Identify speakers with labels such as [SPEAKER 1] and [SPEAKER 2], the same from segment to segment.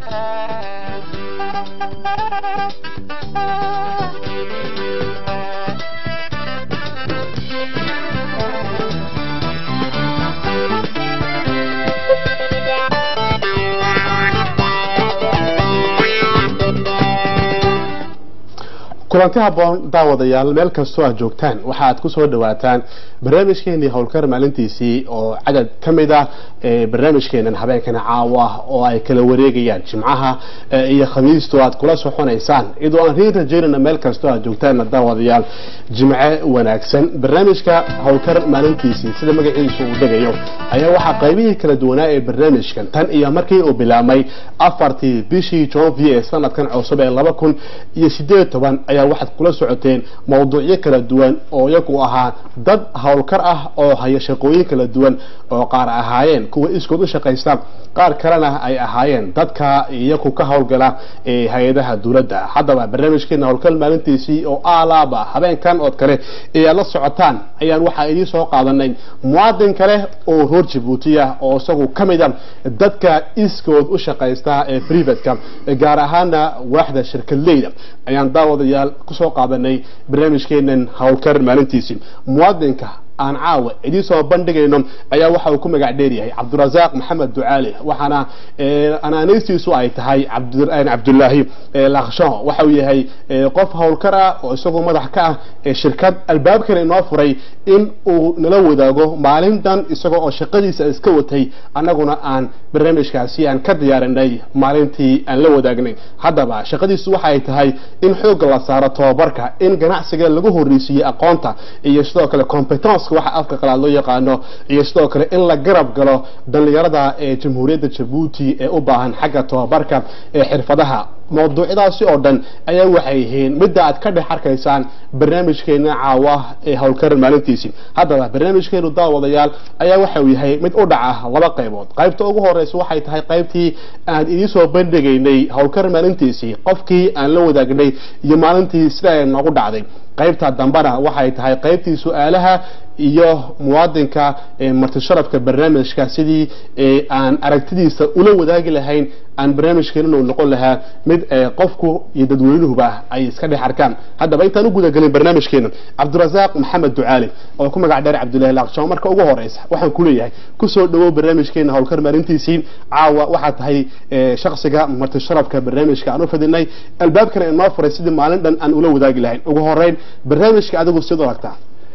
[SPEAKER 1] kulanti habboon daawadayaal meel kastoo aad joogtaan waxa aad ku soo dhawaataan barnaamijkeenii howlkar maalintiisii oo cadad ka mid ah ee barnaamijkeenan habeenkana caawa ah oo ay kala wareegayaan jimcaha iyo khamiistu aad kula soconaysaan iyadoo aan riin rajaynana meel kastoo aad joogtaanna daawadayaal jimce wanaagsan barnaamijka howlkar maalintiisii sida magaciisu uu degayo ayaa waxaa qaybihii kala duwanaa ee barnaamijkan tan iyo markii uu bilaabmay afartii bishii janvier sanadkan cusub ee laba kun iyo sideed toban ayaa waxaad kula socoteen mawduucyo kala duwan oo iyagu ahaa dad howlkar ah oo haya shaqooyin kala duwan oo qaar ahaayeen kuwa iskood u shaqaysta qaar kalena ay ahaayeen dadka iyagu ka howlgala ee hay-adaha dowladda haddaba barnaamijkeena howlkar maalintiisii oo aalaaba habeenkan ood kale ee aad la socotaan ayaan waxaa idiin soo qaadanay muwaadin kale oo reer jabuuti ah oo isagu ka mid a dadka iskood u shaqaysta ee privatka gaar ahaana waaxda shirkadleyda ayaan daawadayaal kusoo qaadanay barnaamijkeenan howlkar maalintiisii muwaadinka aan caawa idiin soo bandhigayno ayaa waxa uu ku magac dheeryahay cabdirasaaq maxamed ducaali waxaana anaanaystiisu ay tahay cabdulaahi laksho waxa uu yahay qof howlkar ah oo isagoo madax ka ah shirkad albaabkana inoo furay in uu nala wadaago maalintan isagoo oo shaqadiisa iska watay annaguna aan barnaamijkaasi aan ka diyaarinay maalintii aan la wadaagnay haddaba shaqadiisu waxay tahay in xoogga la saaro tobabarka in ganacsiga lagu horreysiiyey aqoonta iyo sidoo kale competence waxa afka qalaad loo yaqaano iyo sidoo kale in la garab galo dhalinyarada ee jamhuuriyadda jabuuti ee u baahan xagga tobabarka ee xirfadaha mawduucyadaasi oo dhan ayaa waxay yihiin midda aad ka dhex arkaysaan barnaamijkeena caawa ee howlkar maalintiisii haddaba barnaamijkeenu daawadayaal ayaa waxa uu yahay mid u dhaca laba qaybood qaybta ugu horeysa waxay tahay qaybtii aan idiin soo bandhigaynay howlkar maalintiisii qofkii aan la wadaagnay iyo maalintii sida ay noogu dhacday qaybta dambena waxay tahay qaybtii su-aalaha iyo muwaadinka marti sharafka barnaamijka sidii aan aragtidiisa ula wadaagi lahayn aan barnaamijkeena uu noqon lahaa mid qofku iyo dadweynuhuba ay iska dhex arkaan haddaba intaan u gudagelin barnaamijkeena cabdirasaaq maxamed ducaali oo ku magac dheer cabdullahi laaqshaw marka ugu horeysa waxaan ku leeyahay kusoo dhawow barnaamijkeena howlkar maalintiisii caawa waxaa tahay shaksiga marti sharafka barnaamijka aan u fidinay albaabkana inoo furay sidii maalin dhan aan ula wadaagi lahayn ugu horeyn barnaamijka adigu sid aragtaa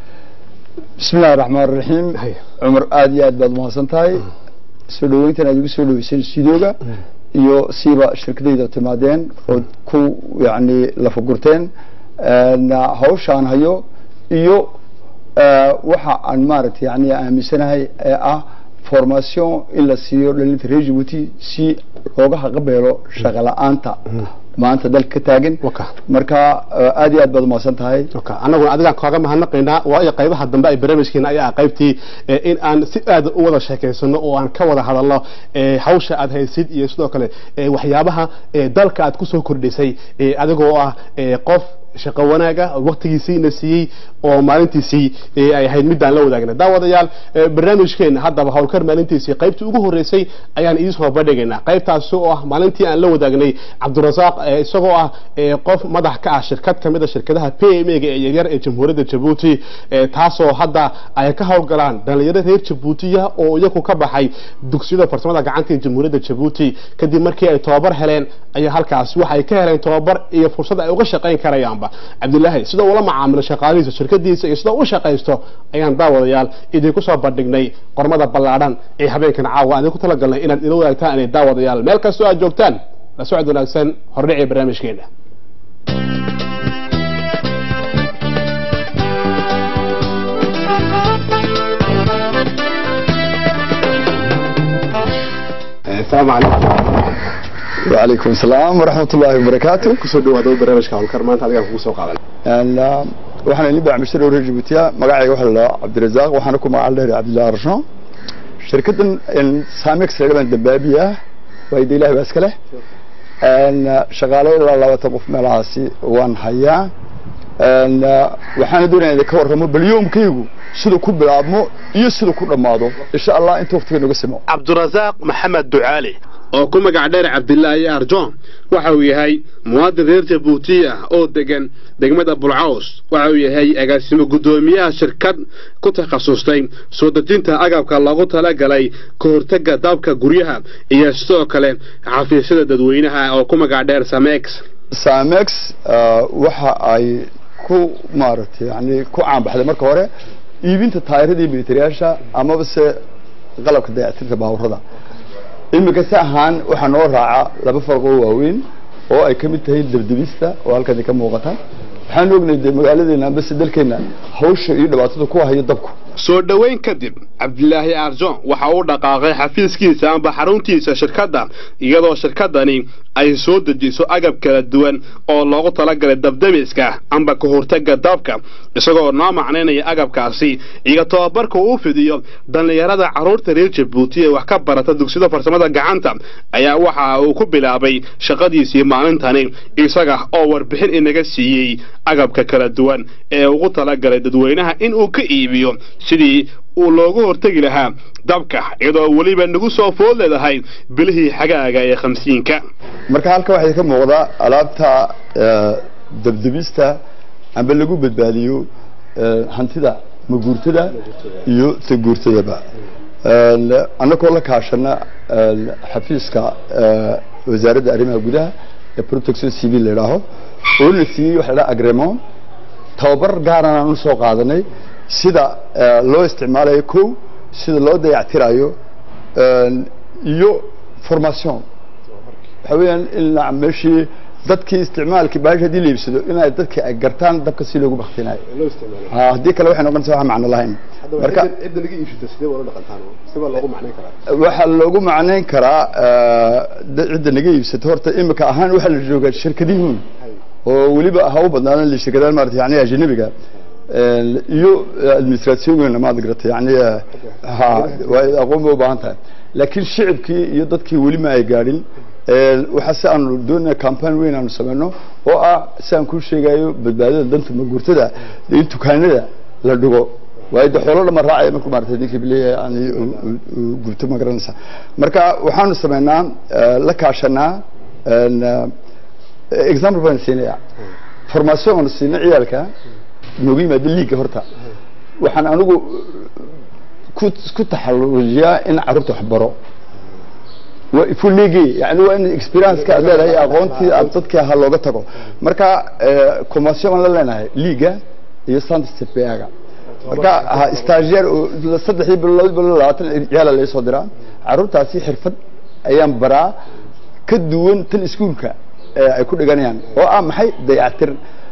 [SPEAKER 2] bismi illahi raxmaan raxiim cumar aada iyo aad baad umahadsan tahay soo dhaweyntan aad igu soo dhaweyseen stuudioga iyo siiba shirkadayda timaadeen ood ku yani lafagurteen hawshaan hayo iyo waxa aan maaragtay yani aaminsanahay ee ah formation in la siiyo dhalinta reer jibuuti si looga haqabeelo shaqa la-aanta maanta dalka ka taagan marka aad iyo aad baad umahadsan tahay
[SPEAKER 1] annaguna adigaan kaaga mahadnaqaynaa waayo qaybaha dambe ay barnaamijkeena ayaa qaybtii in aan si aad u wada sheekaysano oo aan ka wada hadalno hawsha aad haysid iyo sidoo kale waxyaabaha dalka aad kusoo kordhisay adigoo ah qof shaqo wanaaga waqtigiisiina siiyey oo maalintiisii ay ahayd midaan la wadaagna daawadayaal barnaamijkeena haddaba howlkar maalintiisii qaybtii ugu horeysay ayaan idiin soo bandhigaynaa qaybtaasi oo ah maalintii aan la wadaagnay cabdirasaaq isagoo ah qof madax ka ah shirkad kamid a shirkadaha p m ga ee yaryar ee jamhuuriyadda jabuuti taasoo hadda ay ka howlgalaan dhalinyaro reer jabuutiya oo iyagu ka baxay dugsiyada farsamada gacanta ee jamhuuriyadda jabuuti kadib markii ay tobabar heleen ayaa halkaasi waxay ka heleen tobabar iyo fursad ay uga shaqayn karayaan cabdilaahi sida ula macaamilo shaqaalihiisa shirkadiisa iyo sida u shaqaysto ayaan daawadayaal idinku soo bandhignay qormada ballaadhan ee habeenkan caawa aan idinku talagalnay inaad ila wadaagtaan inay daawadayaal meel kastoo aad joogtaan la socod wanaagsan hordhicii barnaamijkeena asalaamu calaykum
[SPEAKER 2] وعليكم السلام ورحمة الله وبركاته
[SPEAKER 1] kusoo dhawaado barnaamijka howlkar maanta adigaan kugu soo qaadan
[SPEAKER 2] waxaan idin bacmishtar reer Djibouti magacayga waxa la Cabdirazaaq waxaan ku magac dheer Cabdullaahi Rasho shirkadan Samex laga dabaabiya way ilaahay baa iska leh shaqaale ilaa labaatan qof meelahaasi waan hayaa waxaan doonayaa ka warramo bal yoomkaygu sida ku bilaabmo iyo sida ku dhammaado insha Allah inta waqtiga naga simo
[SPEAKER 1] cabdirasaaq maxamed ducaali oo ku magac dheer cabdilaahi arjon waxa uu yahay muwaadin reer jabuuti ah oo degan degmada bulcaws waxa uu yahay agaasimo guddoomiyaha shirkad ku takhasustay soo dejinta agabka loogu talagalay ka hortagga dabka guryaha iyo sidoo kale xafiisyada dadweynaha oo ku magac dheer samex
[SPEAKER 2] samex waxa ay ku maaragtay yani ku caanbaxday marka hore iibinta taayiradii militariyaasha amaba se qalabka dayactirka baaburada iminka si ahaan waxaa noo raaca laba farqoo waaweyn oo ay ka mid tahay debdebista oo halkan ka muuqata waxaan ognay dee magaaladeena ambase dalkeena hawsha iyo dhibaatada ku hayo dabku
[SPEAKER 1] soo dhoweyn kadib cabdilaahi arjon waxa uu dhaqaaqay xafiiskiisa amba xaruntiisa shirkadda iyadoo shirkaddani ay soo dejiso agab kala duwan oo loogu talagalay dabdemiska amba ka hortagga dabka isagoo noo macnaynaya agabkaasi iyo tababarka uu fidiyo dhallinyarada carruurta reer jabuuti ee wax ka barata dugsida farsamada gacanta ayaa waxa uu ku bilaabay shaqadiisii maalintani isaga oo warbixin inaga siiyey agabka kala duwan ee ugu talagalay dadweynaha in uu ka iibiyo sidii uu loogu hortegi lahaa dabka iyadoo weliba nagu soo food leedahay bilihii xagaaga ee khamsiinka
[SPEAKER 2] marka halka waxay ka muuqdaa alaabta debdebista amba lagu badbaadiyo hantida maguurtada iyo taguurtadaba annagoo la kaashana xafiiska wasaaradda arrimaha gudaha ee protection civil la idhaaho oo la siiyey waxa la dhaha agremon tababar gaaran aan u soo qaadanay sida loo isticmaalayo kow sida loo dayactirayo iyo formation waxa weeyaan in meeshii dadkii isticmaalkii baashi haddii la iibsado inay dadkii ay gartaan dabka si loogu baktinayo haddii kale waxay noqonaysa wax macno lahayn marka waxaa loogu macnayn karaa cidda naga iibsato horta imika ahaan waxaa la joogaa shirkadihiin oo weliba ha u badnaadan shirkadahan maarata yani ajnabiga iyo administrationgeena maad garata yani ha waa aqoon bay u baahan tahay laakiin shicibkii iyo dadkii weli ma ay gaadhin waxaa si aanu doonaya campaign weyn aanu sameyno oo ah si aan kuu sheegayo badbaadada danta maguurtada in dukaanada la dhigo waayo de xoolo dhama raacaya markuu maarata ninkii bileeyahay yani gubto ma garanaysa marka waxaanu sameynaa la kaashanaa example baan siinaya formation aanu siina ciyaalka noogu yimaado liiga horta waxaan anigu ku ku taxalujiyaa in carruurta wax baro fuligi yani waa in experience-ka aad leedahay aqoontii aad dadkii ahaa looga tago marka commercial aan la leenahay liiga iyo santstpaga marka stagiaire saddexdii bilood bilo labaatan ciyaala laga soo diraa carruurtaasi xirfad ayaan baraa ka duwan tan iskuolka ay ku dhiganayaan oo ah maxay dayactir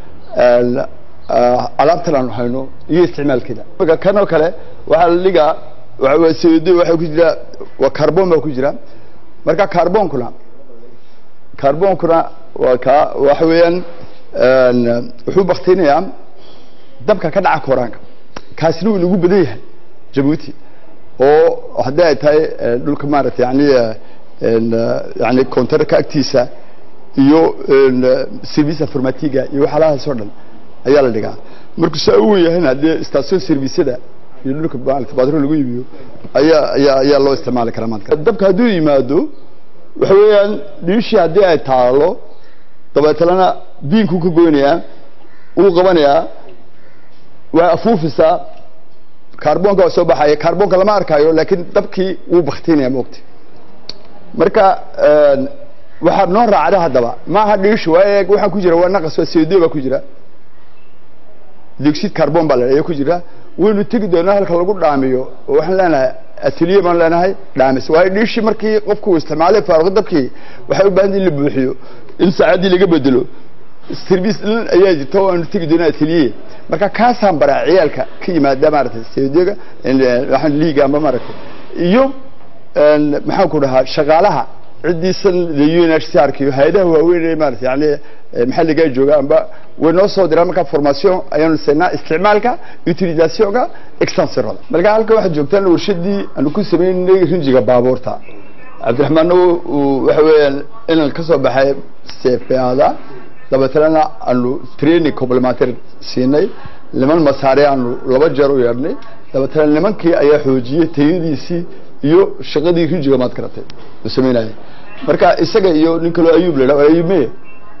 [SPEAKER 2] alaabtan aanu hayno iyo isticmaalkeeda kanoo kale waxaa la dhigaa cd waxaa ku jira waa carbon baa ku jira marka carbonkuna carbonkuna waa ka waxa weeyaan wuxuu baktinayaa dabka ka dhaca koraanka kaasina wuu nagu badan yahay jabuuti oo haddii ay tahay dhulka maaragtay yani yani contarka agtiisa iyo service informatiga iyo waxyaalahaas oo dhan ayaa la dhigaa markuu saa u wen yahayna dee station serviceda iyo dhulka maarata baadro lagu iibiyo ayaa ayaa ayaa loo isticmaali karaa maanta dabka hadduu yimaado waxa weeyaan dhiishii haddii ay taalo dabeetalena biinkuu ka goynayaa wuu qabanayaa waa afuufisaa carbonka waa soo baxaya carbonka lama arkayo laakiin dabkii wuu baktinaya moogta marka waxaa noo raacda haddaba maaha dhiishi waa waxaa ku jira waa naqas waa co baa ku jira dioxid carbon baa la ku jira waynu tegi doonaa halka lagu dhaamiyo oo waxaan leenahay ateliye baan leenahay dhaamis waayo dhiishii markii qofku uu isticmaalay faaruqo dabkii waxay u baahan in la buuxiyo in saacaddii laga bedelo service dhan ayaa jirta oo aanu tegi doonaa ateliye marka kaasaan baraa ciyaalka ka yimaada maaragtay seedega waxaan liiga amba maaragtay iyo maxaan ku dhahaa shaqaalaha ciddiisan unhcrk iyo hay-adaha waaweyn ee maarata yani maxalligaa jooga amba way noo soo diraan marka formation ayaanu siinaa isticmaalka utilisationka extensiroda marka halkan waxaad joogtaan warshadii aanu ku sameynay rinjiga baabuurta cabdiraxmaanna waxa weeyaan inaan ka soo baxay cpada dabeetana aanu training complementary siinay niman masaare aanu laba jeer u yeedhnay dabeetana nimankii ayaa xoojiyey tayadiisii iyo shaqadii rinjiga maad garatay u sameynaya marka isaga iyo nin kaloo ayuub la dhaho ayuub meye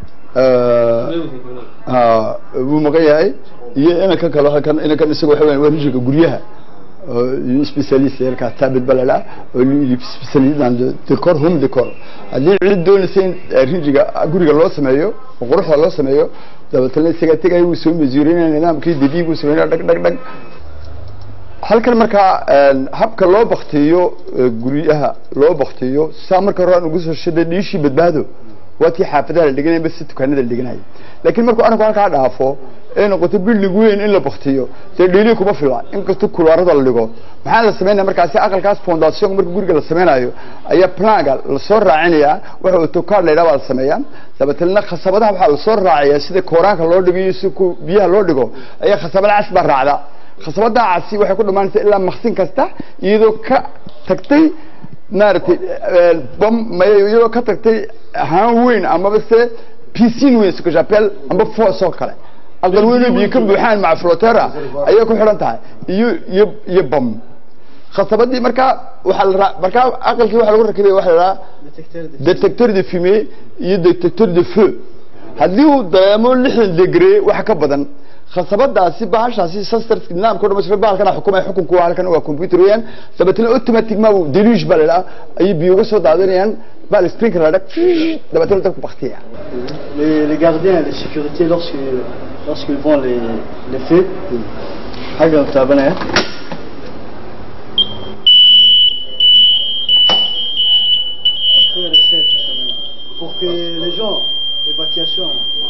[SPEAKER 2] ha wuu maqan yahay iyo inankan kalo halkan inankan isaga waxa weya waa rijinka guryaha specialist halkaas taabid ba la dhaha oo specialist dans le décor home décor haddii cid doonaysa in rinjiga guriga loo sameeyo oo quruxda loo sameeyo dabeetana isaga tegaya wuu soo masuurinaya nidaamkii dadiig buu sameynaya dhag dhag dhag halkan markaa habka loo baktiyo guryaha loo baktiyo saa marka hore aan ugu soo shaday dhiishii badbaado waa tii xaafadaha la dhiganaya bas si dukaanada la dhiganaya laakiin markuu arinku halkaa dhaafo ee noqoto building weyn in la baktiyo dee dhiilii kuma fila inkastoo kulaarada la dhigo maxaa la sameynaya markaasi aqalkaas foundation marka guriga la sameynayo ayaa planga lasoo raacinaya waxa autocad la yidhaha baa la sameeyaa dabeetana khasabadaha waxaa lasoo raacaya sida kooraanka loo dhigo iyo si biyaha loo dhigo ayaa khasabada cas baa raacda khasabada casi waxay ku dhamaanaysa ilaa maksin kasta iyadoo ka tagtay maaragtay bam iyadoo ka tagtay haan weyn amaba se piscine weyn ce que j'appelle amba foos oo kale aqal weyn oo biyo ka buuxaan maca flotera ayay ku xidhan tahay iyo iyo iyo bam khasabadii markaa waxaa la markaa aqalkii waxaa lagu rakibaya waxa la dhahaa detecteur de fumée iyo detecteur de feu haddii uu dareemo lixdan degree wax ka badan khasabadaasi bahashaasi sastarska nidaamka dhamaystiran bahalkana xukumaya xukunku waa halkan waa computer weeyaan dabeetana automatic ma deluge baa la dhahaa ayay biyo uga soo daadanayaan baa sprinkler la dhag dabeetana dabku baktiya
[SPEAKER 3] les, les gardiens de sécurité lorsque lorsqu'ils vont les les feux حاجه متابعه pour que les gens évacuation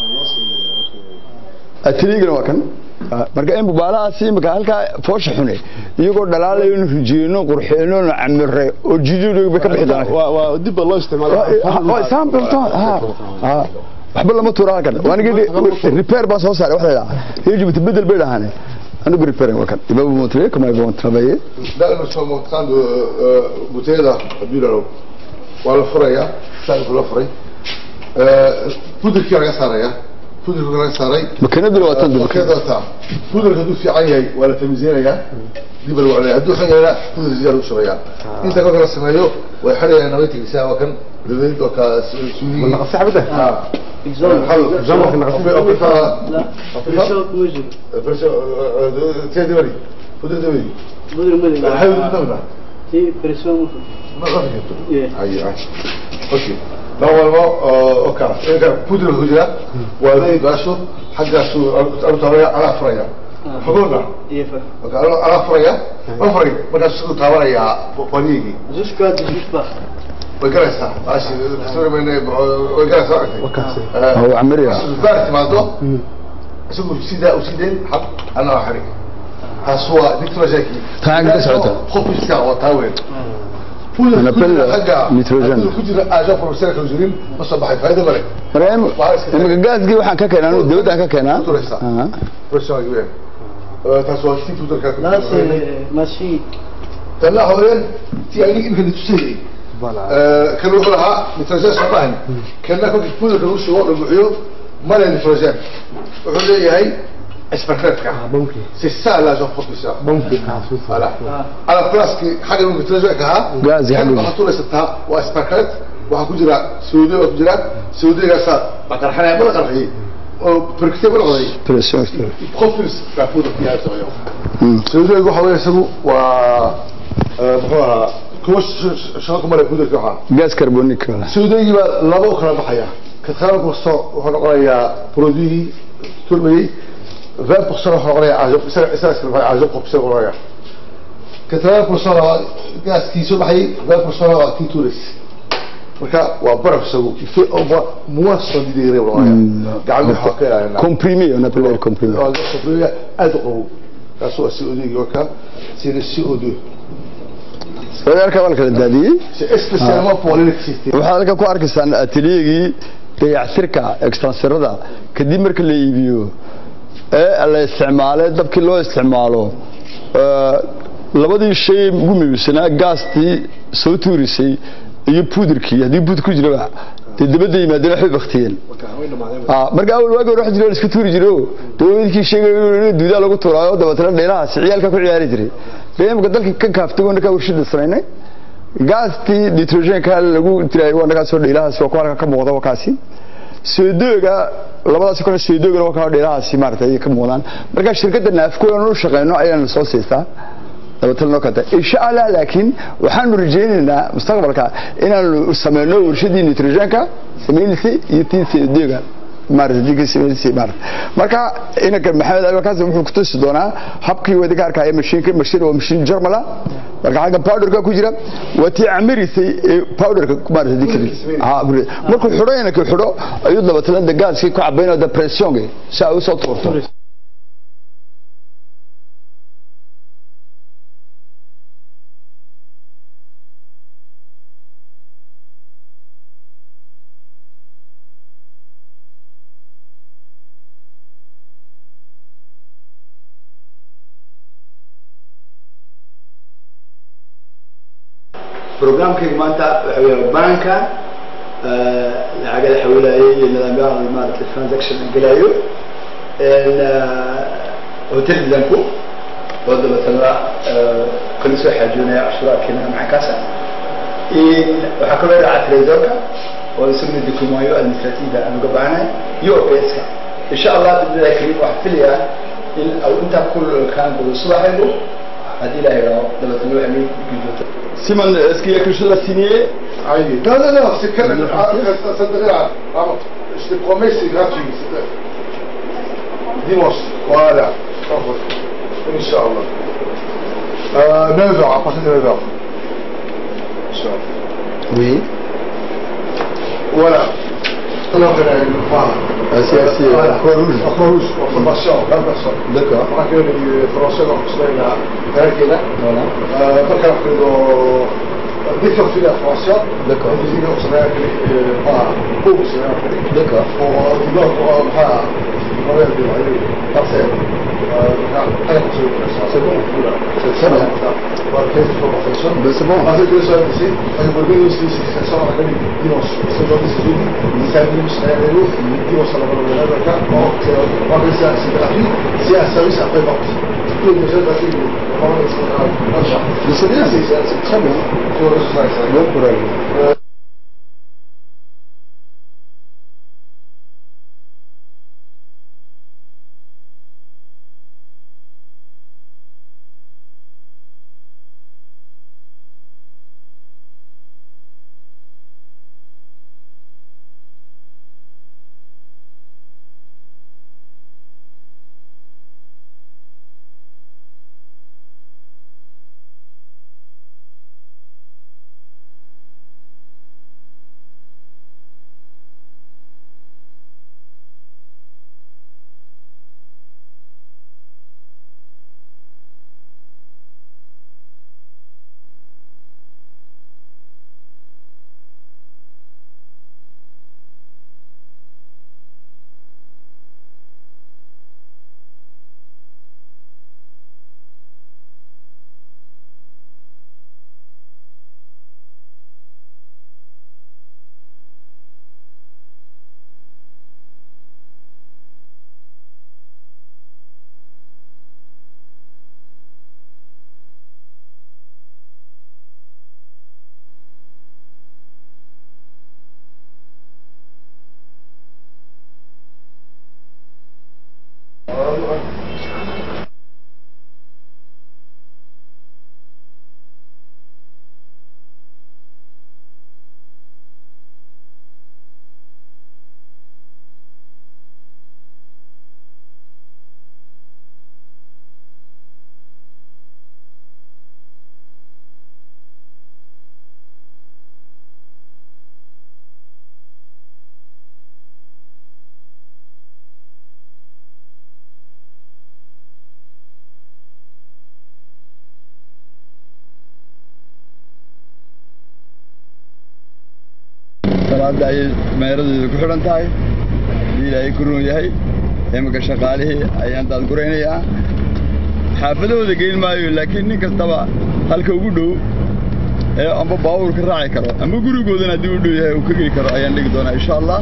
[SPEAKER 2] atiligana waa kan marka in bubaalahaasi imika halkaa foosha xune iyagoo dhalaalayo inu rijeeno qurxeeno na camire oo jididh bay ka bixi doonaan
[SPEAKER 1] dib baa loo isticmaala
[SPEAKER 2] waxba lama tuura halkan waanigi repair baan soo saaray waxa la dhahaa hejibta bedel bay dhahaane anigu repair waa kan ima vous montrer comment ils vont travailler
[SPEAKER 4] Là, nous sommes en train de euh, bouteille là, bulalo. Waa la furayaa, saanku la furay. Euh, pudirkii laga saaraya. Pudirkii laga saaray.
[SPEAKER 2] makiinaduna waa tan
[SPEAKER 4] Makiinada taa. Pudirka hadduu fiican yahay waa la tamizinayaa. Dib la wacnaya. Hadduu xun yahayna pudir ziyaar u shubayaa. Inta kolka la sameeyo way xidhayaan nabadkiisa waa kan dabadeed oo ka suudiyi.
[SPEAKER 1] naqsi xabada
[SPEAKER 4] Ah.
[SPEAKER 3] exemple
[SPEAKER 1] Jambarka naqsi
[SPEAKER 3] la pression موجب
[SPEAKER 4] Tiens, Dibali. Pudir Dibali.
[SPEAKER 3] مدري مدري
[SPEAKER 4] Maxay u dhadhamna?
[SPEAKER 3] تي بريسيون
[SPEAKER 4] Ma ma fikirto.
[SPEAKER 3] Yeah.
[SPEAKER 4] Aye, aye. Okay. لو والله اوكي اذا بودر الهجرة وهذه باشو حاجة سو أرطارية على فريا حضورنا
[SPEAKER 3] يفا
[SPEAKER 4] اوكي على فريا أفري بقى سو تاوريا بنيجي
[SPEAKER 3] jusqu'à 18 bars
[SPEAKER 4] ويقرأ ماشي سوري من ويقرأ ساعتين
[SPEAKER 2] هو عمريا
[SPEAKER 4] بارت ما دو اسمه سيدا وسيدين حق أنا أحرق هسوا دكتور جاكي
[SPEAKER 2] تعال بس عطا.
[SPEAKER 4] خوف الساعة وتاويل
[SPEAKER 2] أنا بل- نيتروجين.
[SPEAKER 4] كجرا اجا بروفيسور كوزرين ما صباح فايده مالك
[SPEAKER 2] marka imika gaasgii waxaan ka keenaa anu dawladaan ka keenaa
[SPEAKER 4] Turaysa.
[SPEAKER 2] Aha.
[SPEAKER 4] بروفيسور كبير taas waa si tutor ka
[SPEAKER 3] là c'est machine
[SPEAKER 4] tala haween ti ay in kan tusay ee kan wuxuu lahaa nitrogen sabahan kana ku fuul ka soo wada buuxiyo mala nitrogen wuxuu leeyahay اسبركتك
[SPEAKER 1] ممكن
[SPEAKER 4] c'est ça la jean professeur
[SPEAKER 1] ممكن
[SPEAKER 4] voilà على بلاسكي حاجه ممكن ترجع كها
[SPEAKER 2] غاز يحلو.
[SPEAKER 4] حطوا لي ستها واسبركت waxa ku jira saudi oo ku jira saudiga sa baqarxana ma qarxi oo perkitay wala qoday
[SPEAKER 2] pression
[SPEAKER 4] profils ka fuud fiyaa soo
[SPEAKER 2] Mm.
[SPEAKER 4] saudiga waxa weeye isagu waa muxuu ahaa kuwa shaqo male fuud ka waxa
[SPEAKER 2] gaas carbonic wala
[SPEAKER 4] saudiga baa laba u kala baxaya ka qaran kasto wuxuu noqonayaa produit turmay 20% wuxuu noqonayaa ajob isaga isaga iska baxay ajob qof isaga noqonayaa ka 30% gaaskiisu baxay 20% waa kii tuuris marka waa baraf isagu ife oo ba muwasan didiire noqonayaa gacmo waxa ka ilaalinaa
[SPEAKER 2] comprimé on appelle le comprimé
[SPEAKER 4] oo sobriga aad u qabow kaas waa CO2 warka c'est le CO2
[SPEAKER 2] walaalka waa la kala daadiyey
[SPEAKER 4] c'est spécialement pour l'électricité
[SPEAKER 2] waxaad halka ku arkaysaan ateliyegii dayactirka extenserada kadib marka la iibiyo ee la isticmaalay dabkii loo isticmaalo ee, labadii shay ugu muhiimsanaa gaastii soo tuurisay iyo puudirkii haddii puudir ku jiraba dee dabadda yimaadeen waxbay baktiyeen Ah, marka awal waagi hore waxa jira la iska tuuri jiro dawladkii sheegay in duudaa lagu tuuraayo dabeetana dheelahaasi ciyaalka ku ciyaari jiray dee imika dalka ka kaaftay oo markaa warshada samaynay gaastii nitrogenka lagu tirayo waa nagaa soo dhiilahaasi waa ku halka ka muuqda wakaasi soodooga labadaas kale soodooga waa ka dhiilahaasi maaragtay ka muuqdaan marka shirkadda naafko aan u shaqeyno ayaan soo siistaa dabatalnoo kata insha allah laakiin waxaanu rajaynaynaa mustaqbalka inaanu sameyno warshadii nitrogenka samaynaysay iyo tii soodooga marka inanka maxamed alkaas wuxuu ku tusi doonaa habkii wadiga arkaya mashiinka mashiin waa mashiin jarmala marka xagga powderka ku jira waa tii camirisay ee powderka maarata dikri markuu xidho inanka xidho ayuu dabatalada gaaskii ku cabaynaya da pressionga si ay usoo tuurto
[SPEAKER 5] برنامجك مانتا بانكا لعقل حولاي نظام يعرض مالك الترانزاكشن القلايو هوتيل بلانكو وضع مثلا كل سوى حاجونا عشرة كنا مع كاسا إن وحكوا لي على تريزوكا ويسمي الدكومايو المستراتيفة أنا قبعنا يو بيسكا إن شاء الله بإذن الله كريم وحفليا إن أو أنت كل كان بالصباح يقول هذه لا يرى لما تلوح لي
[SPEAKER 2] Simon, est-ce qu'il y a quelque chose à signer
[SPEAKER 4] Allez. Non, non, non, c'est quand même. Ah, ça, ça devrait aller. Vraiment. Je te promets, c'est gratuit. c'est- Dimanche. Voilà. Inch'Allah. Euh, 9h, à partir de 9h. Inch'Allah.
[SPEAKER 2] Oui.
[SPEAKER 4] Voilà. Alors, euh, voilà.
[SPEAKER 2] Ah, c'est c'est
[SPEAKER 4] Voilà.
[SPEAKER 2] Croix-Rouge.
[SPEAKER 4] Croix-Rouge, en formation, 20 personnes.
[SPEAKER 2] D'accord.
[SPEAKER 4] راح كانوا فرنسا وحسنا غير كده
[SPEAKER 2] Voilà.
[SPEAKER 4] فكان كانوا ديكتور في فرنسا
[SPEAKER 2] D'accord.
[SPEAKER 4] ديزيني وحسنا با بوب سنا
[SPEAKER 2] D'accord.
[SPEAKER 4] ودينار بها غير دي عليه بارسل
[SPEAKER 2] C'est bon. C'est très bien. Ben, c'est bon.
[SPEAKER 4] Avec le sol ici, on est revenu aussi, c'est ça, on a gagné dimanche. C'est aujourd'hui, c'est tout. Samedi, c'est un vélo, dimanche, on a gagné le cas. Donc, on va ça, c'est gratuit. C'est un service après vente. Tout est déjà gratuit. On va laisser ça.
[SPEAKER 2] Mais c'est bien.
[SPEAKER 4] C'est c'est
[SPEAKER 2] Très bien.
[SPEAKER 4] Sur le sol, ça.
[SPEAKER 2] Bon courage. salaada ayay meeradeedu ku xidhan tahay haddii ilaahay ku roon yahay iminka shaqaalihii ayaan daadguraynayaa xaafadahooda geyn maayo laakiin nin kastaba halka ugu dhow ee amba baabuurka raaci karo amba gurigoodana haddii u dhow yahay uu ka geli karo ayaan dhigi doonaa insha allah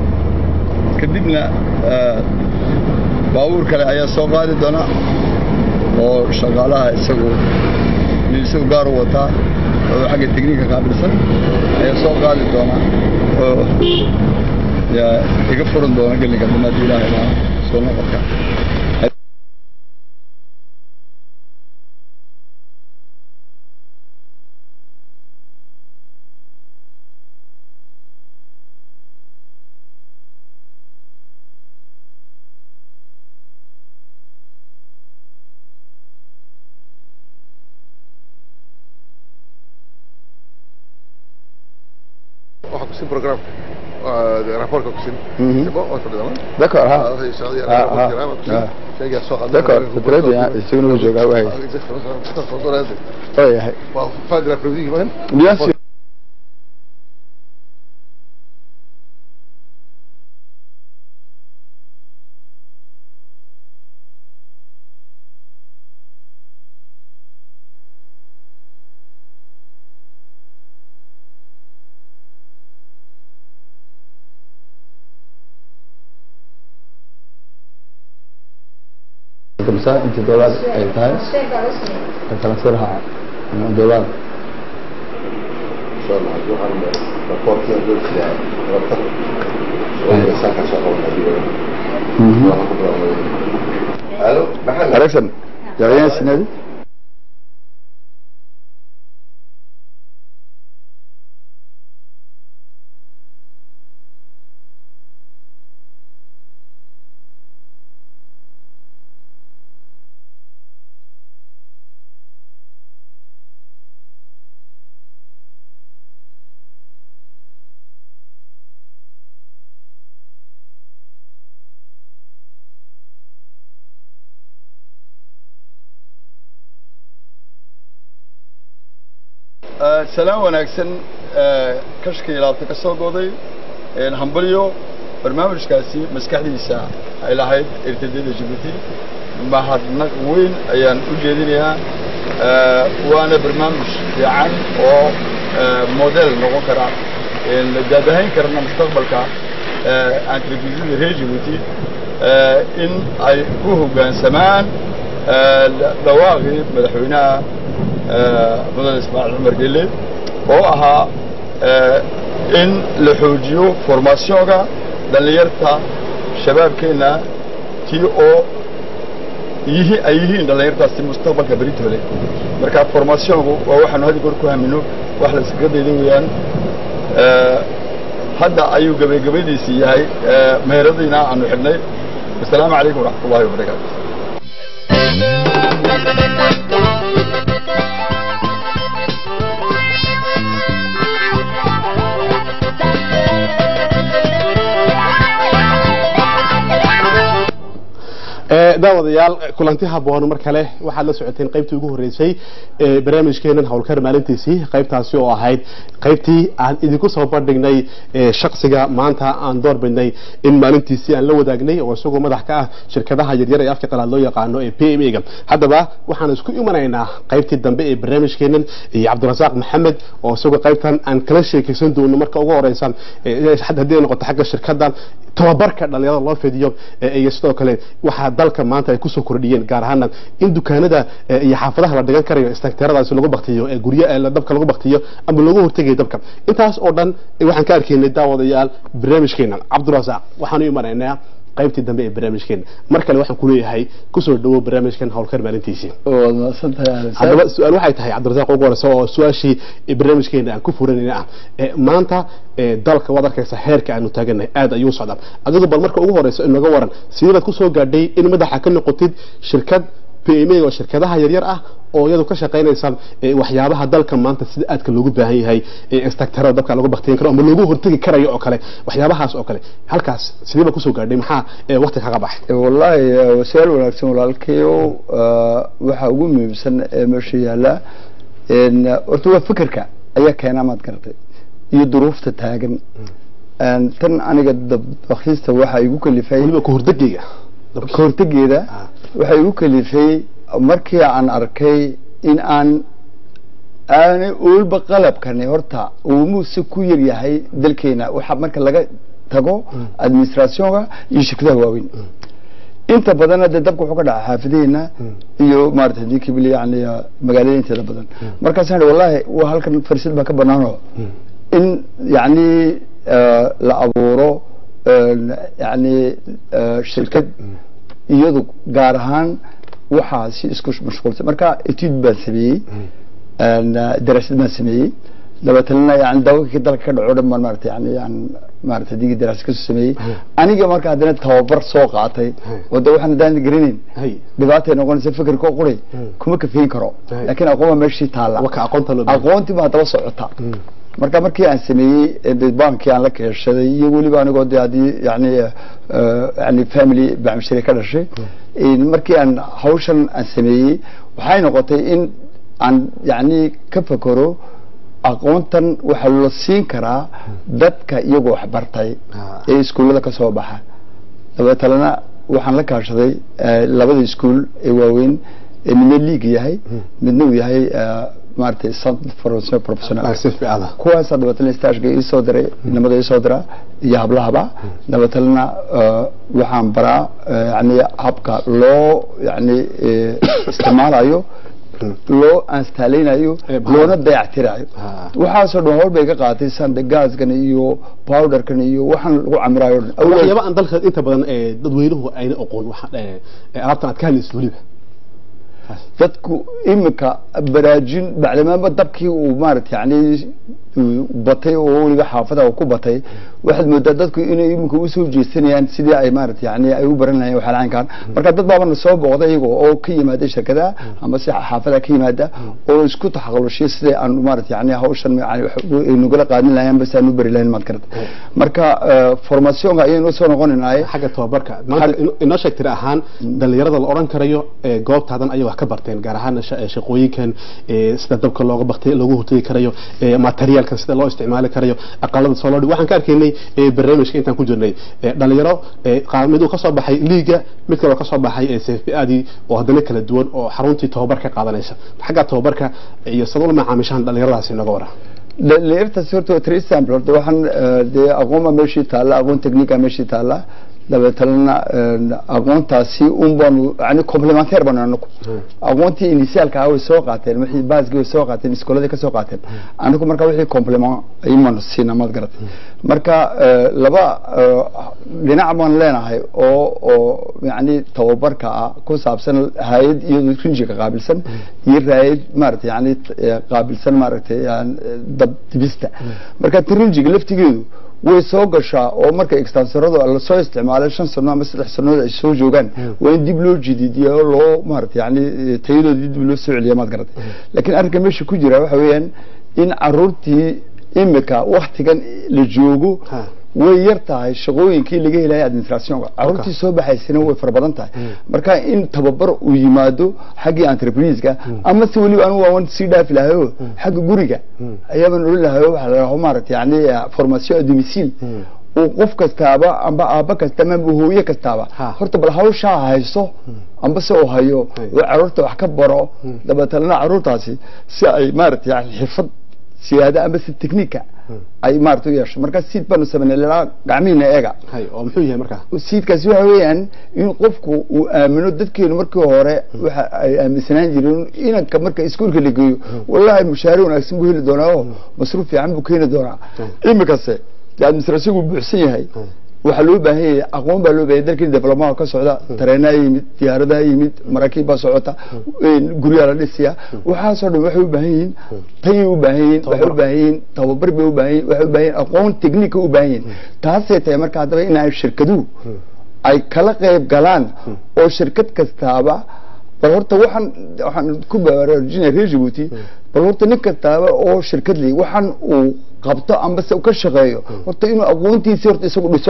[SPEAKER 2] kadibna eh, baabuur kale ayaa soo qaadi doona oo shaqaalaha isagu nin isagu gaar u wataa oo xagga tekniika qaabilsan ayaa soo qaadi doona oo yaa iga furan doona gelinka dambe haddii ilaahay lahaa soo noqodka
[SPEAKER 4] waxaa kusin program raportka kusin
[SPEAKER 2] Mhm.
[SPEAKER 4] c'est bon waa fadhida
[SPEAKER 2] d'accord ha
[SPEAKER 4] Ah,
[SPEAKER 2] ah, ah. d'accord c'est très bien isaguna wuu joogaa waay oo yahay
[SPEAKER 4] waa fin de l'après-midi quand même
[SPEAKER 2] bien sûr kamsa inta dolaar ay tahay transferha dolaar
[SPEAKER 4] insha allah haddii waxaan raportka dulkiyaa rabta oo saaka shaqo waxaan ku bilaabay alo maxaa
[SPEAKER 2] Alexan yaqaan sinadi salaam wanaagsan kashka ilaabta ka soo goday hambalyo barnaamijkaasi maskaxdiisa ay lahayd irtidada jibuuti mahadnaq weyn ayaan u jeedinayaa waana barnaamij fiican oo model noqon kara daadahayn karana mustaqbalka entreprisada reer jibuuti in ay ku hoggaansamaan dhawaaqii madaxweynaha mudane ismaaciil cumar gelle oo ahaa in la xoojiyo formationka dhallinyarta shabaabkeenna tii oo yihi ay yihiin dhallinyartaasi mustaqbalka beritooda marka formationku waa waxaanu had goor ku hamino wax la iskaga dayda weeyaan hadda ayuu gabagabadiisii yahay meheradiina aanu xidhnay asalaamu calaykum waraxmat ullahi wabarakaatu
[SPEAKER 1] daawadayaal kulanti haboon mar kale waxaad la socoteen qaybtii ugu horeysay ee barnaamijkeenan howlkar maalintiisii qaybtaasi oo ahayd qaybtii aan idinku soo bandhignay shaksiga maanta aan door bidnay in maalintiisii aan la wadaagnay oo isagoo madax ka ah shirkadaha yaryar ee afka qalaad loo yaqaano ee p m a ga haddaba waxaan isku imanaynaa qaybtii dambe ee barnaamijkeenan iyo cabdirasaaq maxamed oo isagoo qaybtan aan kala sheekaysan doono marka ugu horeysan haddii ay noqoto xagga shirkadan tababarka dhalinyarada loo fidiyo iyo sidoo kale waxaa dalka maanta ay kusoo kordhiyeen gaar ahaana in dukaanada iyo xaafadaha la dhigan karayo istakteeradaasi lagu baktiyo ee gurya dabka lagu baktiyo ama lagu hortegayo dabka intaas oo dhan waxaan ka arkaynay daawadayaal barnaamijkeena cabdirasaaq waxaan u imanaynaa qaybtii dambe ee barnaamijkeena mar kale waxaan ku leeyahay kusoo dhawo barnaamijkan howlkar maalintiisii
[SPEAKER 2] waad mahadsantahay
[SPEAKER 1] haddaba su-aal waxay tahay cabdirasaaq ugu horeysa oo su-aashii barnaamijkeena aan ku furanayna ah maanta dalka waad arkaysa heerka aanu taaganahay aad ayuu socdaa adigu bal marka ugu horeysa inaga waran sideebaad kusoo gaadhay in madaxa ka noqotid shirkad p m a oo shirkadaha yaryar ah oo iyadu ka shaqaynaysa waxyaabaha dalka maanta sida aadka loogu baahan yahay istaktarada dabka lagu baktiyin karo ama loogu hortegi karayo oo kale waxyaabahaas oo kale halkaas sideeba kusoo gaadhay maxaa waqti kaga baxay
[SPEAKER 2] wallaahi su-aal wanaagsan walaalkayo waxa ugu muhiimsan ee meesha yaalla horta waa fikirka ayaa keenaa maad garatay iyo duruufta taagan tan aniga dabakhiista waxa igu kalifay
[SPEAKER 1] weliba kahordegeyga
[SPEAKER 2] kahortegeeda waxay igu kalifay markii aan arkay in aan aanay oolba qalabkani horta uu muuse ku yar yahay dalkeena waxa marka laga tago administrationka iyo shirkadaha waaweyn inta badanna dee dabka wuxuu ka dhaca xaafadeena iyo maarata hadii kibli yani magaalada inteeda badan markaasaan idhi wallahi waa halkan farsad baa ka banaano in yani la abuuro yani shirkad iyadu gaar ahaan waxaa si isku mashquulsan marka etude baan sameeyey daraasad baan sameeyey dabeetana yani daawakii dalka ka dhaco dhan baan maarata yani yan maarata digii daraasad kasoo sameeyey aniga marka haddana tababar soo qaatay oo de waxaan haddaan garanayn dhibaatay noqonaysa fikirka quray kuma kafeyn karo laakiin aqoon baa meeshii taalla aqoontii baa daba socota marka markii aan sameeyey bankii aan la keeshaday iyo weliba anigoo de haddii yani yani family bacmishire ka dhashay markii aan hawshan aan sameeyey waxay noqotay in aan yani ka fakero aqoontan waxaa la siin karaa dadka iyagoo waxbartay ee iskuullada ka soo baxa dabeetalena waxaan la kaashaday labada iskuul ee waaweyn ee midna league yahay midna uu yahay maaragtay centre professional kuwaasa dabeetana stageka iisoo diray inamada iisoo dira iyo hablahaba dabeetalena waxaan baraa yani habka loo yani isticmaalayo loo aanstaaleynayo loona dayactirayo waxaasoo dhan howl bay ka qaatay sanda gaaskan iyo powderkan iyo waxaan lagu camirayo
[SPEAKER 1] waxyaaba aan dalka inta badan dadweynuhu ayna oqoon alaabtan aad ka hadlaysid weliba
[SPEAKER 2] dadku iminka baraajin bacdamaanba dabkii uu maarata yani batay oo weliba xaafada ku batay waxaad moodaa dadku inay iminka usoo jeesanayaan sidii ay maarata yani ay u baran lahayeen waxalaankan marka dad baabana soo booqday iyago oo ka yimaada shirkadaha ama si xaafada ka yimaada oo isku taxaqulushay sidai aan maarata yani hawshan nagala qaadin lahayn bas aan u bari lahayn maad garata marka formationka ayaynu soo noqonaynaay
[SPEAKER 1] xagga tababarka maanta inoo sheeg tiri ahaan dhalinyarada la odhan karayo goobtaadan ayay wax ka barteen gaar ahaan shaqooyinkan sida dabka looga baktay loogu hortagi karayo materialkan sida loo isticmaali karayo aqalada soo loo waxaan ka arkaynay barnaamijka intaan ku jirnay dhalinyaro mid uu kasoo baxay liiga mid kaloo kasoo baxay cfpadi oo haddana kala duwan oo xaruntii tababar ka qaadanaysa xagga tababarka iyo sadula macaamishahan dhalinyaradaasi nooga wara
[SPEAKER 2] dhalinyartaasi horta three sample horta waxaan dee aqoon baa meeshii taalla aqoon technica meeshii taalla dabeetalena aqoontaasi un baanu yani complementaire baanu anaku aqoontii initialka ah way soo qaateen wixii baaskii way soo qaateen iskooladii ka soo qaateen anaku marka wixii complement aymaanu siina maad garatay marka laba dhinac baan leenahay oo oo yani tababarka ah ku saabsan hay-ad iyado rinjiga qaabilsan iyo raayad maaragtay yani qaabilsan maaragtay dab dibista marka rinjiga laftigeedu way soo gashaa oo marka extansoradu lasoo isticmaalay shan sano ama saddex sanood ay soo joogaan waa in dib loo jididiyo loo maarata yani tayadoodii dib loo soo celiya maad garatay laakiin arrinka meesha ku jira waxa weeyaan in caruurtii imika waktigan la joogo way yar tahay shaqooyinkii laga helaya administrationka caruurtii soo baxaysana way fara badan tahay marka in tababar uu yimaado xaggii entrepriseka ama se weliba anigu waan sii dhaafi lahayo xagga guriga ayaabaan odhan lahayo waxa la dhaho maarata yani formation a domicile uu qof kastaaba amba aaba kastaba amba hooye kastaaba horta bal hawshaa hayso amba se uu hayo oo caruurta wax ka baro dabeetana caruurtaasi si ay maarata yani xirfad siyaada amba si technica ay maarata u yeesho marka siid baanu sameynay laa gacmihiina eega
[SPEAKER 1] oo muxuu yahay markaa
[SPEAKER 2] siidkaasi waxa weeyaan in qofku uu aamino dadkeenu markii hore waxa ay aaminsanaan jireen inanka marka iskuulka la geeyo wallahi mushaare wanaagsan buu heli doonaa oo masruuf fiican buu keeni doonaa imikase administrasigu buuxsan yahay waxaa loo baahan yahay aqoon baa loo bahan dalkii development ka socda tareenaa yimid diyaaradaha yimid maraakiib baa socota guryaa la dhisiya waxaasoo dhan waxay u baahan yihiin tayay u baahan yihiin waxay u baahan yihiin tababar bay u baahan yihin waxay u baahan yihin aqoon technique u baahan yihin taasay tahay marka haddaba in ay shirkaduhu ay kala qayb galaan oo shirkad kastaaba bal horta waxaan waxaan ku baraarujinaya reer Djibouti bal horta nin kastaaba oo shirkad leh waxaan uu qabto amba se ka shaqeeyo horta inuu aqoontiisa horta isagu dhiso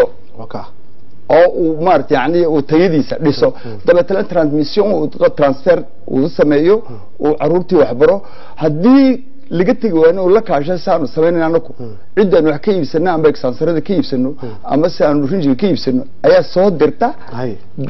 [SPEAKER 2] oo uu maarata yani uu tayadiisa dhiso dabeetana transmission uu transfer uu sameeyo uu caruurtii waxbaro haddii laga tegi waayna oo la kaasha si aanu samaynayna anaku ciddaan wax ka iibsano amba exansarada ka iibsano ama si aanu rinjiga ka iibsano ayaa soo dirta dad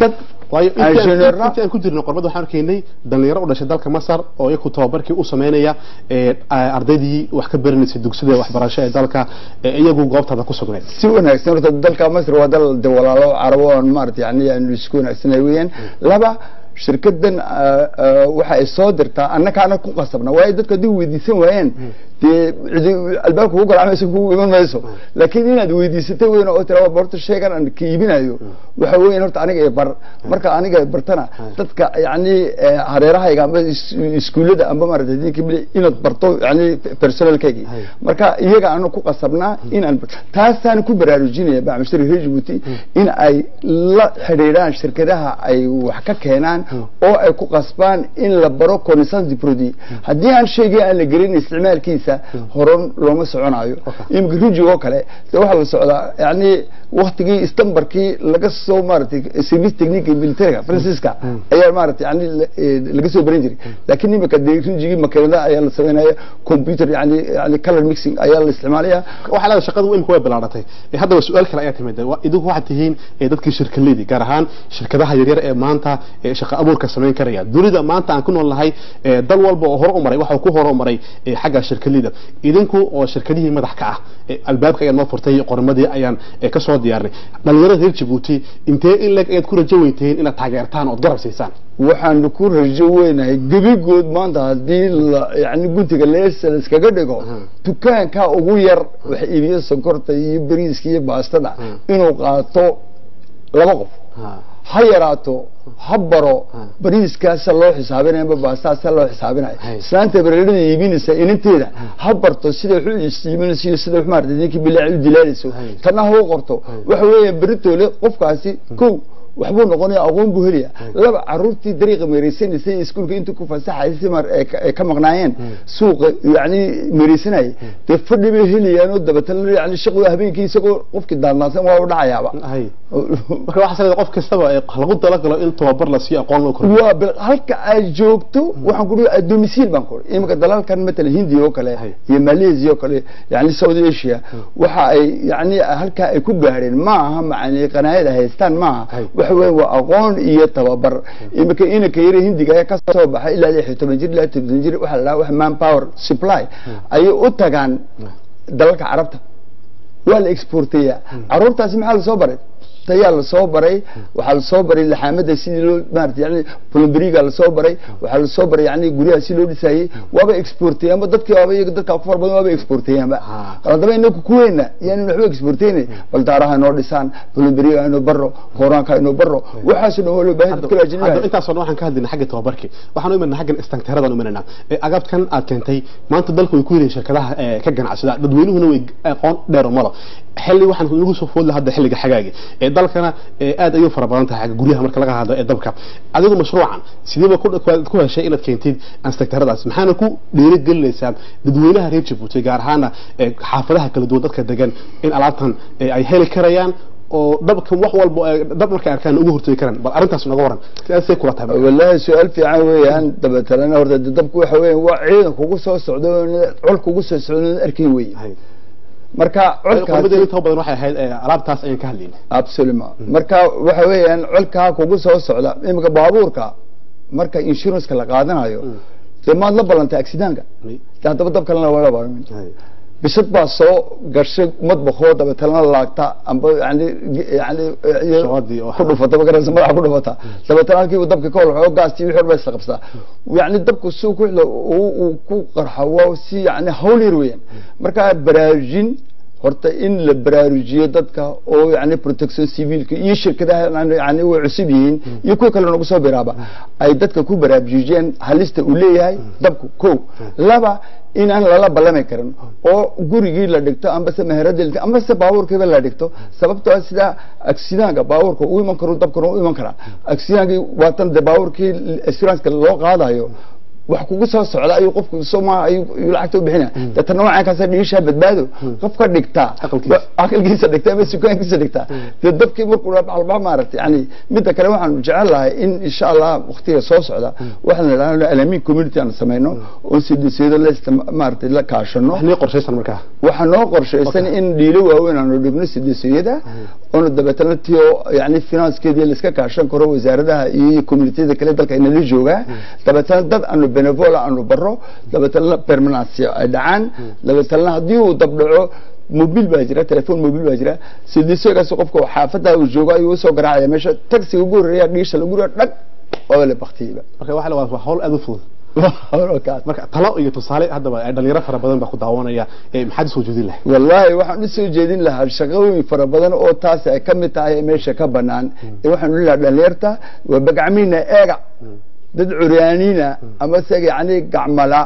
[SPEAKER 1] waayo intii aan-
[SPEAKER 2] Engineer-na-
[SPEAKER 1] intii aan ku jirnay qorbada waxaan arkaynay dhalinyaro u dhashay dalka masar oo iyaku tababarkii u sameynaya ee, ardaydii wax ka baranaysay dugsida waxbarasho ee dalka ee iyagu goobtaada ku sugneed
[SPEAKER 2] si wanaagsan horta dalka masr waa dal de walaalo carabo oon maarata yani aanu isku wanaagsanay weeyaan laba shirkadan ah, ah, waxa ay soo dirtaa annakaana ku qasabna waayo dadku haddii weydiisan waayeen dee cidi albaabka ku garacmayso ku iman mayso laakiin inaad weydiisatay weyn oo tira horta sheegan aan ka iibinayo waxa weeyaan horta aniga ee bar marka aniga ee bartana dadka yani eh, hareerahayga amba is- iskuullada amba maarata diinka bili inaad barto yani personalkaygii marka iyaga aanu ku qasabnaa inaan taasaan ku baraarujinaya bacmashari reer Djibouti in ay la xidhiidhaan shirkadaha ay wax ka keenaan oo ay ku qasbaan in la baro connaissance du produit haddii aan sheegay aan la gelin isticmaalkiisa horan looma soconayo imika rijig oo kale de waxaa la socdaa yani waktigii istambarkii laga soo maaragtay service technique militariga francisca ayaa maaragtay yani la- eh, laga soo baran jiray laakiin imika dee rijigii makiinada ayaa la sameynaya computer yani yani color mixing ayaa la isticmaalaya
[SPEAKER 1] waxaa leedahay shaqadu imika way bilaaratay ee haddaba su-aal kale ayaa timid Waa- idinku waxaad tihiin ee dadkii shirkaleydii gaar ahaan shirkadaha yaryar ee maanta ee shaqo abuurka samayn karaya dunida maanta aan ku nool nahay ee dal walba oo hore u maray waxuu ku hore u maray ee xagga shirkaleyda idinku oo shirkadihii madax ka ah ee albaabka ayaan noo furtay qormadii ayaan ee ka soo diyaarnay dhalinyarada reer Djibouti intee in leeg ayaad ku rajo weyntihiin inaad taageertaan ood garab siisaan
[SPEAKER 2] waxaanu ku rajo weynahay gebigood maanta haddii la yani guntiga leesa la iskaga dhigo dukaanka ugu yar wax iibiyo sonkorta iyo bariiska iyo baastada inuu qaato laba qof ha yaraato ha baro bariiskaasa loo xisaabinaya amba baastaasa loo xisaabinaya islaanta bareerada iibinaysa inanteeda ha barto sida wax u istiiminayso iyo sida wax maarata ninkii bilaaci u dilaalayso tanna ha u qorto waxa weeye beritoole qofkaasi kow waxbuu noqonaya aqoon buu helaya laba caruurtii dariiqa meeraysanaysay ee iskuulka intuu ku fasaxaysay mar ay ka- ay ka maqnaayeen suuqa yani meeraysanayay dee fadhi bay helayaan oo dabatana yani shaqo habeenkii isagoo qofkii daadnaadsan waa u dhacayaaba
[SPEAKER 1] hay marka waxaa leedahay qof kastaba ee lagu talagalo in tababar la siiyo aqoon loo kordhiyo
[SPEAKER 2] waa bal halka aad joogto waxaan ku dhihi domicile baan ku dhihi imika dalalkan matalan hindiya oo kale
[SPEAKER 1] Hay.
[SPEAKER 2] iyo malaysia oo kale yani saudi asia waxa ay yani halkaa ay ku gaadheen ma aha macani qanaayada haystaan ma aha
[SPEAKER 1] Hay.
[SPEAKER 2] waxa weeye waa aqoon iyo tababar imika inanka yare hindiga ayaa ka soo baxay ilaa lix iyo toban jir ilaa toban jir waxa la dhahaa wax man power supply ayay u tagaan dalalka carabta waa la exporteeyaa caruurtaasi maxaa lasoo baray tayaa lasoo baray waxaa lasoo baray laxaamada sidii loo maarata yani plumberiga lasoo baray waxaa lasoo baray yani guryaha si loo dhisayey waaba exporteeyaanba dadkii waaba iyaga dadka ku fara badan waaba exporteeyaanba haddaba inaku kuweena yaani waxba exporteyne bal daaraha inoo dhisaan plumberiga inoo baro koraanka inoo baro waxaasoo dhan waa loo baahan dadka
[SPEAKER 1] hadda
[SPEAKER 2] ajnabiga
[SPEAKER 1] intaasoo dhan waxaan ka hadlaynaa xagga tababarkii waxaan u imanaa xaggan istanteeradan u imananaa ee agabkan aad keentay maanta dalku way ku yihiin shirkadaha ee ka ganacsada dadweynuhuna way aqoon dheer malo xilli waxaan nagu soo foodla hadda xilliga xagaagi ee dalkana ee aad ayuu fara badan tahay xagga guryaha marka laga hadlo ee dabka adigu mashruucan sideeba ku ku heshay inaad keentid istanteeradaas maxaana ku dhiirigelinaysaa dadweynaha reer Djibouti gaar ahaana ee xaafadaha kala duwan dadka degan in alaabtan ee ay heli karayaan oo dabkan wax walba ay dab markay arkaan ugu hortagi karaan bal arrintaas naga waran sidaasay kula tahay
[SPEAKER 2] والله سؤال في عن ويان دبتلنا ورد دبك waxa weeyaan waa ciidan kugu soo socdo col kugu soo socdo arkay weey
[SPEAKER 1] Hay.
[SPEAKER 2] marka
[SPEAKER 1] qolbada
[SPEAKER 2] colkaasi
[SPEAKER 1] inta badan waxay ahayd ee, alaabtaas ayaan ka hadlaynay
[SPEAKER 2] absolutely marka waxa weeyaan colka kugu soo socda imika baabuurka marka insurance la qaadanayo dee maad la balantay accident-ka
[SPEAKER 1] May.
[SPEAKER 2] dee haddaba dab kalena waa la baarin
[SPEAKER 1] Hay.
[SPEAKER 2] bisad baa soo gashay madbakoo dabeetana laagta amba yani yani
[SPEAKER 1] Shawadii oo-
[SPEAKER 2] ku dhufata magaraysa madaxa ku dhufata dabeetana halkii dabka ka holxo gaastii wixii dhan ba isla qabsadaa yani dabku suu ku xidho uu uu ku qarxa waa si yani hawl yar weeyaan marka baraarujin horta in la baraarujiyo dadka oo yani protection civilka iyo shirkadaha yani way cusub yihiin iyo kuwa kale nagu soo biraaba ay dadka ku baraarujiyeen halista uu leeyahay dabku ko laba in aan lala ballami karin oo gurigii la dhigto ambase meherada la dhigto ambase baabuurkiiba la dhigto sababtoo ah sida accidentga baabuurka u iman karo dabkana u iman karaa accidentkii waatan de baabuurkii assuranska loo qaadayo wax kugu soo socda ayuu qofku soma ayuu ayuu lacagta u bixinaya deetana noocaankaasa dhiishaa badbaado qofka dhigta
[SPEAKER 1] Aqalkiisa.
[SPEAKER 2] aqalkiisa dhigta ama sukaankiisa dhigta dee dabkii markuu dhabalba maaragtay yani midda kale waxaanu jecel lahay in insha allah waqtiga soo socda waxaan idhaahno alamin community aan samayno oo sidisiyada la istima- maaragtay la kaashano
[SPEAKER 1] wax nii qorshaysan markaa
[SPEAKER 2] waxaa noo qorshaysan in dhiilo waaweyn aanu dhigno sidisiyada oona dabeetana tio yani finanskeedii laiska kaashan karo wasaaradaha iyo communitiyada kale dalka inala joogaa dabeetana dad aanu benevola aanu baro dabeetana permanency ay dhacaan dabeetana haddii uu dabdhaco mobil baa jira telefoon mobil baa jira sidisiyagaas qofka xaafada uu joogo ayuu usoo garaacaya meesha taxiga ugu horeeya dhiisha lagu raa dhag oo la baktiyeyba
[SPEAKER 1] marka waxa la waa hawl aad u fudud marka talo iyo tusaale haddaba ay dhalinyaro fara badan baa ku daawanaya ee maxaad usoo jeedin lahay
[SPEAKER 2] wallaahi waxaan usoo jeedin lahaa shaqooyin fara badan oo taasi ay ka mid tahay meesha ka banaan ee waxaan odhan lahaa dhalinyarta waa bagacmiina eega dad curyaaniina ama se yani gacmala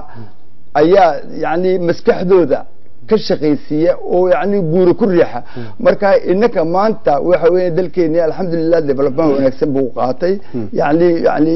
[SPEAKER 2] ayaa yani maskaxdooda ka shaqaysiiya oo yani buura ku riixa marka inaka maanta waxa weeye dalkeeni alxamdulilah development wanaagsan buu qaatay yani yani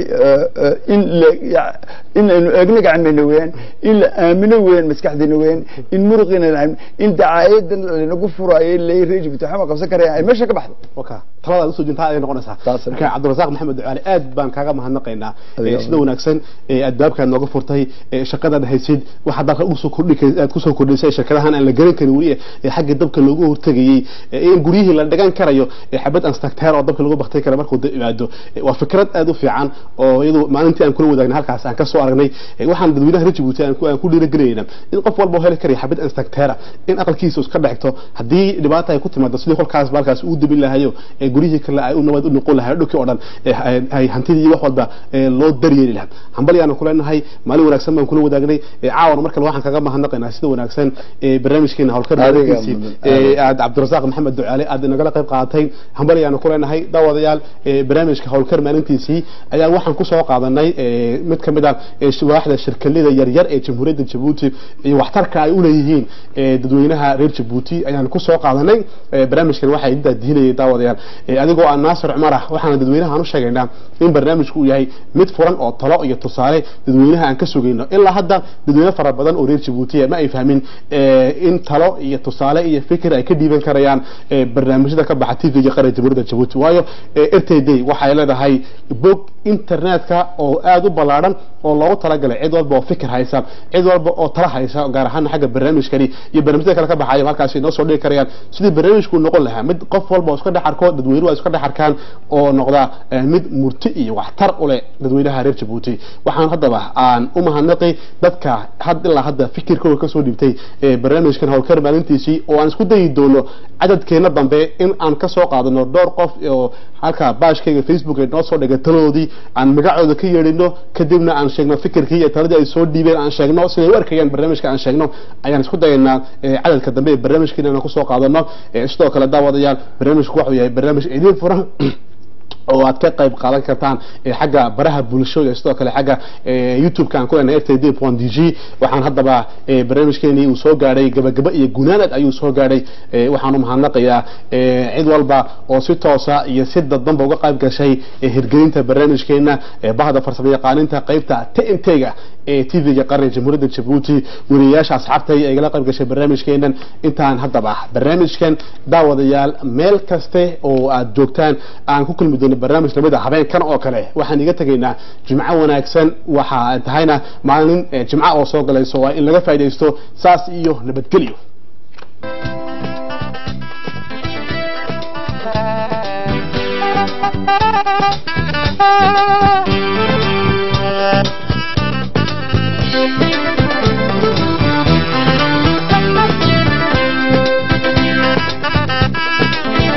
[SPEAKER 2] in la in aynu eegno gacmeyna weeyaan in la aamino weeyaan maskaxdeena weeyaan in muruqina la in dacaayadan lanagu furaayo lay reejibta waxba qabsan karaya ay meesha ka baxdo
[SPEAKER 1] waka taladaad usoo jintaa ay noqonaysaa
[SPEAKER 2] Taas
[SPEAKER 1] marka cabdirasaaq maxamed ducaale aad baan kaaga mahadnaqaynaa ee sida wanaagsan ee adbaabkaad nooga furtay ee shaqadaad haysid waxaad dalka usoo kordhi aad kusoo kordhisay shirkadahan aan la garan karin weli ee xagga dabka loogu hortegayey ee in guryihii la dhigan karayo ee xabad anstakteer oo dabka lagu baktay kara markuu dab imaado Ee, waa fikrad aad u fiican oo iyadu maalintii aan kula wadaagnay halkaas aan ka soo aragnay Ee, waxaan dadweynaha reer Djibouti aan ku aan ku dhiirigelinayna in qof walba oo heli karayo xabad anstakteera in aqalkiisa iska dhexto haddii dhibaata ay ku timaado sidii kolkaas balkaas uu dabin lahayo ee guryihii kale ay u nabad u noqon lahayo dhulkii oo dhan ee ay- ay hantidii wax walba ee loo daryeeli lahaa hambal yaanu kuleenahay maalin wanaagsan baan kula wadaagnay ee caawan mar kale waxaan kaga mahadnaqaynaa sida wanaagsan ee barnaamijkeena howlkar
[SPEAKER 2] Adiga,
[SPEAKER 1] barnaamijkiisii ee aad cabdirasaaq maxamed ducaale aad inagala qayb qaadatay hambal yaanu kuleenahay daawadayaal ee barnaamijka howlkar maalintiisii ayaa waxaan kusoo qaadanay ee mid ka mid ah ee waaxda shirkalada yaryar ee jamhuuriyadda jabuuti iyo waxtarka ay u leeyihiin ee dadweynaha reer jabuuti ayaan kusoo qaadanay ee barnaamijkan waxaa idintaa dihinayay daawadayaal ee adigoo aan naasir cumar ah waxaan dadweynaha u sheegaynaa in barnaamijku uu yahay mid furan oo talo iyo tusaale dadweynaha aan ka sugayno ilaa hadda dadweyne fara badan oo reer jabuuti ma ay fahmin ee, in talo iyo tusaale iyo fikir ay ka dhiiban karayaan ee, barnaamijyada ka baxa tv iyo qaranka jamhuuriyadda jabuuti waayo ee, rtd waxay leedahay bog internetka oo aad u ballaadhan oo loogu talagalay cid walba oo fikir haysa cid walba oo tala haysa gaar ahaan xagga barnaamijkani iyo barnaamijyada kale ka baxayo halkaasi noo soo dhigi karayaan sidii barnaamijku noqon lahaa mid qof walba oo iska dhex arko dadweynuhu ay iska dhex arkaan oo noqda eh, mid murti iyo waxtar u leh dadweynaha reer jabuuti waxaan haddaba aan u mahadnaqi dadka had ilaa hadda fikirkooda kasoo dhibtay ee barnaamijkan howlkar maalintiisii oo aan isku dayi doono cadadkeena dambe in aan kasoo qaadano dhowr qof oo halka baashkayga facebook ay noo soo dhigay taladoodii aan magacooda ka yeedhino kadibna aan sheegno fikirkii iyo taladii ay soo dhiibeen aan sheegno siday u arkayaan barnaamijka aan sheegno ayaan isku dayaynaa eh, cadadka dambe ee barnaamijkeena inaan kusoo qaadano Eh, sidoo kale daawadayaal barnaamijku wuxuu yahay barnaamij idin furan oo aad ka qayb qaadan kartaan ee xagga baraha bulshada iyo sidoo kale xagga ee, youtube-ka aan ku leenahay rtd d g waxaan haddaba ee, barnaamijkeenii uu soo gaadhay gabagaba iyo gunaanad ayuu soo gaadhay ee, waxaan u mahadnaqayaa ee, cid walba oo si toosa iyo si dadbanba uga qayb gashay ee, hirgelinta barnaamijkeena ee, bahda farsamo yaqaaninta qaybta tnt-ga ee tv-ga qaranka jamhuuriyadda jabuuti weriyayaasha asxaabtay ay igala qayb gashay barnaamijkeenan intaan haddaba barnaamijkan daawadayaal meel kaste oo aad joogtaan aan ku kulmi doono barnaamij lamid a habeenkan oo kale waxaan iga tegaynaa jimco wanaagsan waxa ay tahayna maalin eh, jimco oo soo galayso waa in laga faaidaysto saas iyo nabadgelyo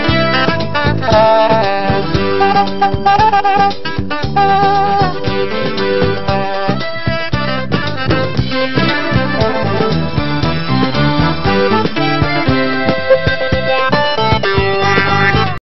[SPEAKER 6] Thank you.